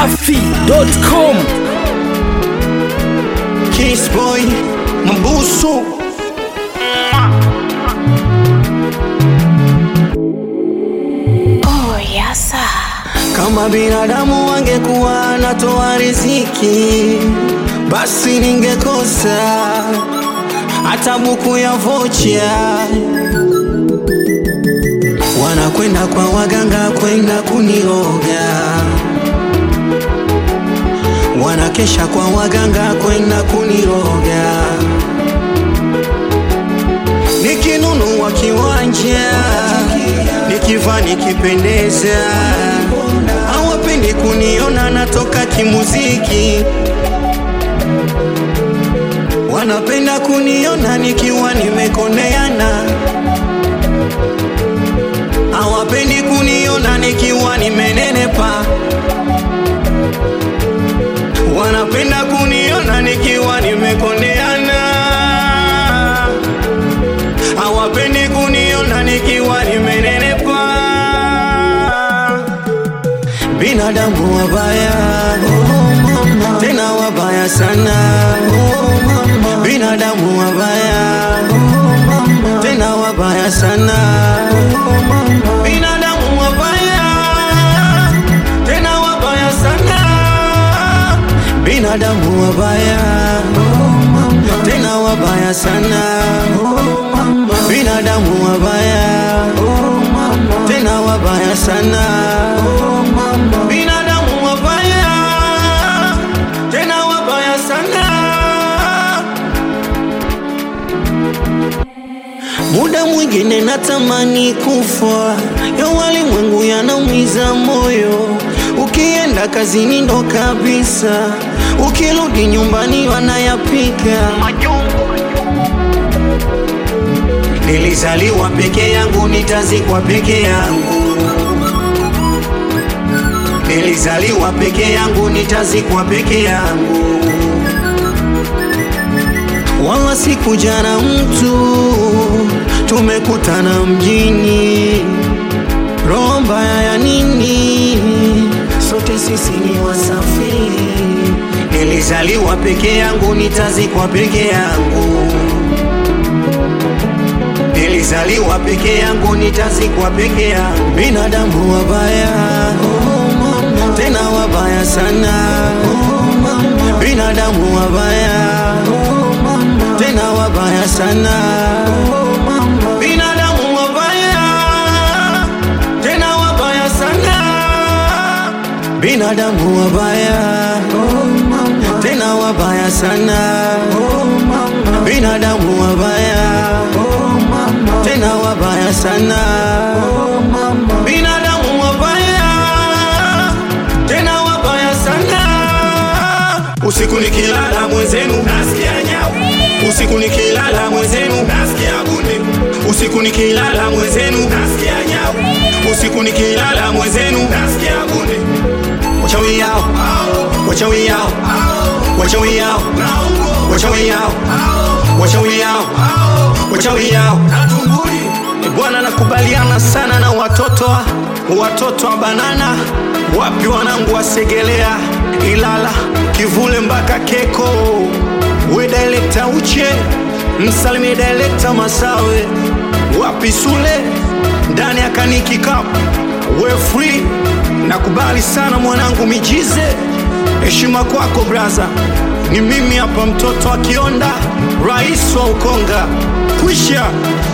dachimsafi.com Kiss boy Mbusu Oh, yasa. Kama binadamu wangekuwa anatoa riziki, basi ningekosa hata buku ya vocha. Wanakwenda kwa waganga kwenda kuniroga, wanakesha kwa waganga kwenda kuniroga. Nikinunua kiwanja, nikivaa nikipendeza, hawapendi kuniona natoka kimuziki, wanapenda kuniona nikiwa nimekoneana, hawapendi kuniona nikiwa nimenenepa, wanapenda kuniona nikiwa nimekoneana hawapendi kuniona nikiwa nimenenepa. Binadamu wabaya, tena wabaya sana. Binadamu wabaya, tena wabaya sana. Binadamu wabaya, tena wabaya sana. Binadamu wabaya, tena wabaya sana binadamu wabaya tena wabaya sana binadamu wabaya tena wabaya sana muda mwingine natamani kufa ya walimwengu yanaumiza moyo ukienda kazini ndo kabisa ukirudi nyumbani wanayapika Nilizaliwa peke yangu, nitazikwa peke yangu. Nilizaliwa peke yangu, nitazikwa peke yangu. Wala sikuja na mtu, tumekutana mjini. Roho mbaya ya nini? Sote sisi ni wasafiri. Nilizaliwa peke yangu, nitazikwa peke yangu. Nilizaliwa peke yangu, nitazikwa peke yangu. Binadamu wabaya, tena wabaya sana. Binadamu wabaya, tena wabaya sana. Binadamu wabaya, tena wabaya sana. Binadamu wabaya, tena wabaya sana. Binadamu wabaya tena wabaya sana binadamu wabaya tena wabaya sana usiku nikilala mwenzenu nasikia nyau usiku nikilala mwenzenu nasikia gunde usiku nikilala mwenzenu nasikia nyau usiku nikilala mwenzenu nasikia gunde wachawi yao wachawi yao wachawi yao wachawi yao wachawi yao wachawi yao E Bwana, nakubaliana sana na watoto watoto wa banana, wapi wanangu wasegelea, Ilala, Kivule mpaka Keko, we director Uche, msalimie director Masawe, wapi Sule, ndani ya Kaniki Cup, we free. Nakubali sana mwanangu Mijize, heshima kwako braza. Ni mimi hapa mtoto wa Kionda, rais wa Ukonga, kwisha.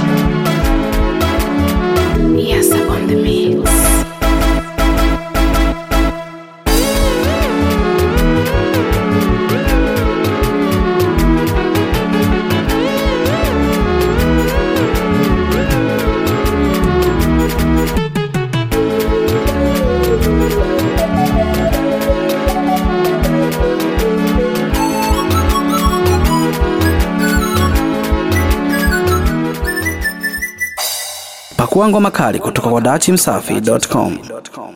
Yasa on the mix. pakua ngoma kali kutoka kwa dachimsafi.com